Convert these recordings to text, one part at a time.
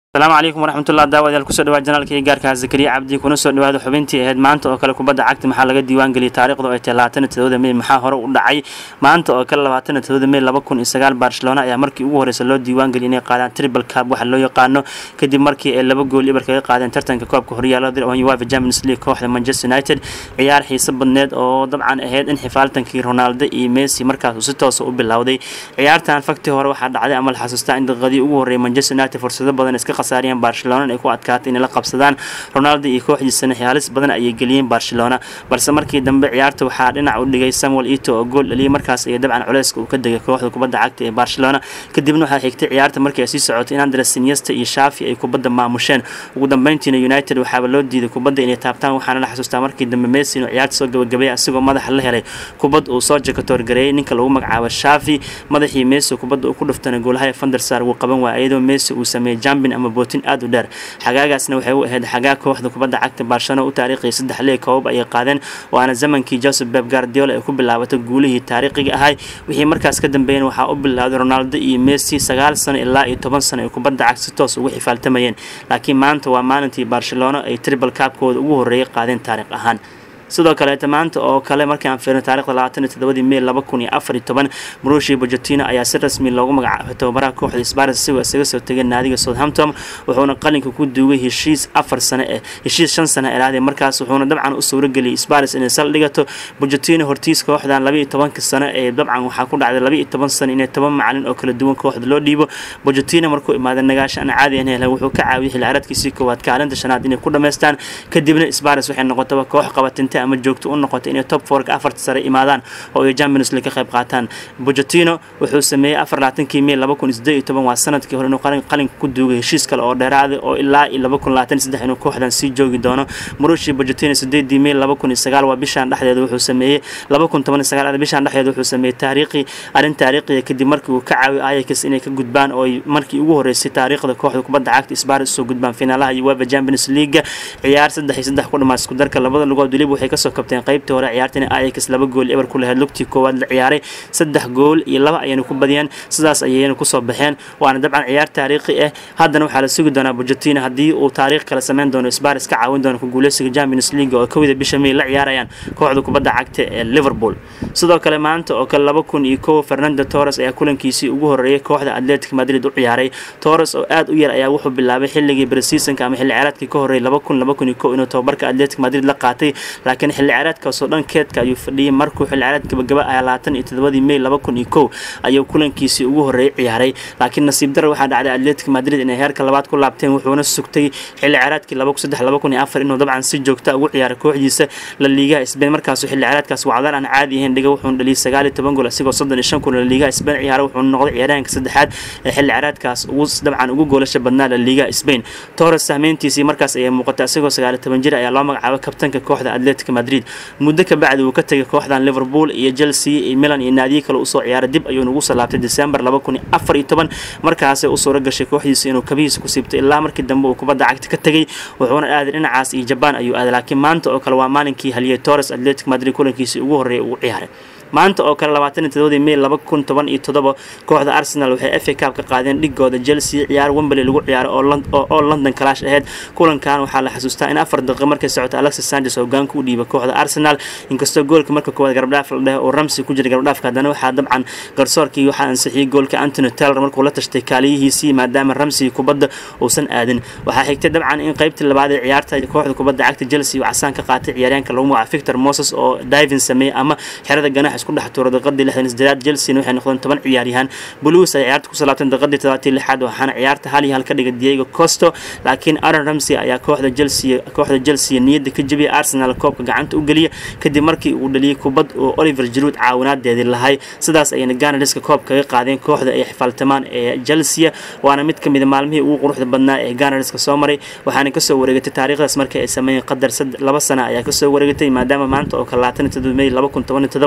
asalaamu calaykum waraxmatullah daawadayaal kusoo dhawaad janaalkii gaarka zakariya cabdi kuna soo dhawaada xubintii ahayd maanta oo kale kubadda cagta maxaa laga diiwaan geliyay taariikhda ay tahay labaatan iyo todobada mey maxaa hore u dhacay maanta oo kale labaatan iyo todobada mey laba kun iyo sagaal barcelona ayaa markii ugu horeysa loo diiwaan geliyay inay qaadaan triple cup waxa loo yaqaano kadib markii ay laba gool ibar kaga qaadeen tartanka koobka horyaalada uefa champions league kooxda manchester united ciyaar xiiso badneed oo dabcan ahayd in xifaaltankii ronaldo iyo messi markaas uu si toosa u bilowday ciyaartan fakti hore waxaa dhacday ama la xasuustaa in daqiiqadii ugu horreeyay manchester united fursado badan iska khasaariyeen barcelona ay ku adkaatay inay la qabsadaan ronaldo iyo kooxdiisana xiyaalis badan ayay geliyeen barcelona balse markii dambe ciyaarta waxaa dhinac u dhigay samuel ito oo gool dhaliyay markaas iyo dabcan culeyska uu ka degay kooxda kubadda cagta ee barcelona kadibna waxaa xigtay ciyaarta markii ay sii socotay in andres iniesta iyo shafi ay kubadda maamusheen ugu dambeyntiina united waxaaba loo diiday kubadda inay taabtaan waxaana la xasuustaa markii dambe messi inuu ciyaarta soo gabagabeeyay asigoo madaxa la helay kubad uu soo jakatoorgareeyay ninka lagu magacaabo shafi madaxii messi kubadda uu ku dhuftana goolaha fandersar wuu qaban waaya iyadoo messi uu sameeyey jambin ama bootin aad u dheer xagaagaasna waxay u ahayd xagaa kooxda kubadda cagta barcelona u taariikhiyay saddex lee koobab ayay qaadeen waana zamankii joseph beb guardiola ay ku bilaabatay guulihii taariikhiga ahay wixii markaas ka dambeeyeen waxaa u bilowday ronaldo iyo messi sagaal sano ilaa iyo toban sano ay kubadda cagta si toos ugu xifaaltamayeen laakiin maanta waa maalintii barcelona ay tribal kaabkooda ugu horreeyay qaadeen taariikh ahaan sidoo kaleeta maanta oo kale markii aan fiirno taarikhda labaatan iyo todobadii mey laba kun iyo afar iyo toban marushi bojotino ayaa si rasmi loogu magacaabay tababaraha kooxda spars isagoo isaga soo tegay naadiga southampton wuxuuna qalinka ku duugay heshiis afar sano eh heshiis shan sano elaadee markaas wuxuuna dabcan u suurageliyay spars inay sal dhigato bojotino hortiis kooxdan laba iyo tobanka sano ee dabcan waxaa ku dhacday laba iyo toban sano inay toban macalin oo kala duwan kooxda loo dhiibo bojotino markuu imaaday nagaasho aan caadi ahayn wuxuu ka caawiyay xilli ciyaareedkiisii koowaad kaalinta shanaad inay ku dhammaystaan kadibna spars waxay noqotaba koox qabatinta ama joogto u noqotay inay top forka afarta sare imaadaan oo ay champions league ka qayb qaataan bojotino wuxuu sameeyey afar labaatankii mey laba kun sideed iyo toban waa sanadkii hore inuu qalinka ku duugay heshiis kale oo dheeraaday oo ilaa iyo laba kun labaatan saddex inuu kooxdan sii joogi doono marushi bojotino sideedii mey laba kun iyo sagaal waa bishaan dhexdeeda wuxuu sameeyey laba kun toban iyo sagaal bishaan dhexdeeda wuxuu sameeyey taariikhi arrin taariikhiya kadib markii uu ka caawiyo ayax inay ka gudbaan oo markii ugu horeysay taariikhda kooxda kubadda cagta spars soo gudbaan finaalaha uefa champions league ciyaar saddex iyo saddex ku dhamaad isku darka labada lugood weliba waxay kasoo kabteen qaybtii hore ciyaartana ayax laba gool eber ku lahayd lugtii koowaad la ciyaaray saddex gool iyo laba ayayna ku badiyeen sidaas ayayna kusoo baxeen waana dabcan ciyaar taariikhi ah haddana waxaa la sugi doonaa bojotino haddii uu taariikh kale sameyn doono spars ka caawin doono ku guuleysiga champions league oo kowda bisha mey la ciyaarayaan kooxda kubadda cagta ee liverpool sidoo kale maanta oo kale laba kun iyo kow fernando torres ayaa kulankiisii ugu horeeyay kooxda atletic madrid u ciyaaray torres oo aad u yar ayaa wuxuu bilaabay xilligii bresiisonka ama xilli ciyaareedkii ka horreeyay laba kun laba kun iyo kow inuu tababarka atletic madrid la qaatay laakiin xilli ciyaareedkaasoo dhan keedka ayuu fadhiyay markuu xilli ciyaareed gabagaba ayaa labaatan iyo todobadii mey laba kun iyo kow ayuu kulankiisii ugu horreeyay ciyaaray laakiin nasiib darra waxaa dhacday atletic madrid inay heerka labaad ku laabteen wuxuuna sugtay xilli ciyaareedkii laba kun saddex laba kun iyo afar inuu dabcan si joogta ugu ciyaaray kooxdiisa la liigaha sbain markaasuu xilli ciyaareedkaas wacdaan aan caadi ahayn dhiga wuxuuna dhaliyay sagaal iyo toban gool asigoo soddon iyo shan kun la liigaha sbain ciyaaray wuxuuna noqday ciyaaryahanka saddexaad ee xilli ciyaareedkaas ugu dabcan ugu goolasha badnaa la liigaha sbain torres sahmeyntiisii markaas ayay muuqatay asigoo sagaal iyo toban jir ayaa loo magacaabay kabtanka kooxda atletic madrid muddo ka bacdi uu ka tegay kooxdan liverpool iyo chelsea iyo milan iyo naadiyo kale usoo ciyaaray dib ayuu nagu soo laabtay december laba kun iyo afar iyo toban markaasay u suura gashay kooxdiisa inuu kabihiisa ku siibtay ilaa markii dambe uu kubadda cagta ka tegay wuxuuna aaday dhinacaas iyo jabaan ayuu aaday laakiin maanta oo kale waa maalinkii haliyey torres atletic madrid kulankiisii ugu horreeyay ugu ciyaaray maanta oo kale labaatan iyo todobadii mey laba kun toban iyo todoba kooxda arsenal waxay f a cup ka qaadeen dhigooda chelsea ciyaar wembley lagu ciyaaray oo london kalaash aheyd kulankan waxaa la xasuustaa in afar daqiiqa markay socota alexis sanchez hogaanka u dhiibay kooxda arsenal inkastoo goolka marka koowaad garbdhaaf la dheh oo ramsey ku jiray garbdhaafka haddana waxaa dabcan garsoorkii waxaa ansixiyey goolka antony taylor markuu la tashtay kaaliyihiisii maadaama ramsey kubadda uusan aadin waxaa xigtay dabcan in qaybtii labaad ee ciyaarta kooxda kubadda cagta chelsea uu casaan ka qaatay ciyaaryaanka lagu magaca victor moses oo divin sameeyey ama xerada ganax isku dhex tuuro daqiiqadii lixdan sideedaad chelsea waxay noqdeen toban ciyaaryahan blues ay ciyaarta kusoo laabteen daqiiqadii todobaatii lixaad waxaana ciyaarta hal iyo hal ka dhigay diego costo laakiin aaron ramsey ayaa kooxda chelsea kooxda chelsea niyadda ka jebiyay arsenal koobka gacanta u geliya kadib markii uu dhaliyay kubad oo oliver giroud caawinaadeedii lahay sidaas ayayna ganariska koob kaga qaadeen kooxda ay xifaaltamaan ee chelsea waana mid ka mid a maalmihii ugu quruxda badnaa ee ganariska soo maray waxaana kasoo wareegatay taariikhdaas markii ay sameeyeen qadar laba sana ayaa kasoo wareegatay maadaama maanta oo kale labaatan iyo todoba mey laba kun toban iyo todoba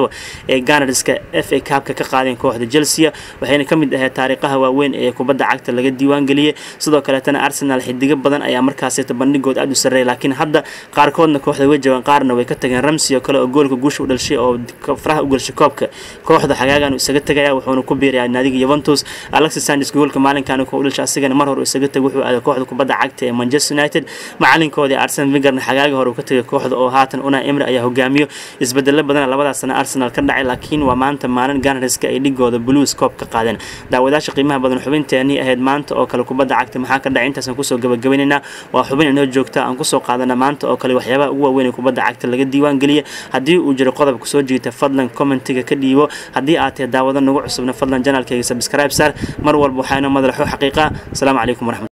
ee ganarska f a kaabka ka qaadeen kooxda chelsea waxayna ka mid ahayd taariikhaha waaweyn ee kubadda cagta laga diiwaangeliyey sidoo kaleetana arsenal xidigo badan ayaa markaasita bandhigood aada u sarreeyay laakiin hadda qaarkoodna kooxda way jabaan qaarna way ka tageen ramsey oo kale oo goolka guusha u dhashay oo faraha u galshay koobka kooxda xagaagan isaga tagaya wuxuuna ku biirayaa naadiga Juventus Alexis Sanchez goolka maalinkan uu u dhashay asigana mar hore isaga tagay wuxuu aaday kooxda kubadda cagta ee Manchester United macalinkoodii Arsene Wenger xagaaga hore uu ka tagay kooxda oo haatan Unai Emery ayaa hogaamiyo isbedelo badan labadaas sano Arsenal ka dhacay laakiin waa maanta maalin Gunners-ka ay dhigooda Blues Cup ka qaadeen daawadaasha qiimaha badan xubinteeni ahayd maanta oo kale kubadda cagta maxaa ka dhacay intaas aan kusoo gabagabaynaynaa waa xubin inoo joogta aan kusoo qaadana maanta oo kale waxyaabaha ugu waaweyn ee kubadda cagta laga diiwaan geliya haddii uu jiro qodob kusoo jiita fadlan commentiga ka dhiibo haddii aad tahay daawado nagu cusubna fadlan janaalkayga subscribe sar mar walba waxaana madalaxo xaqiiqa asalaamu calaykum waraxmat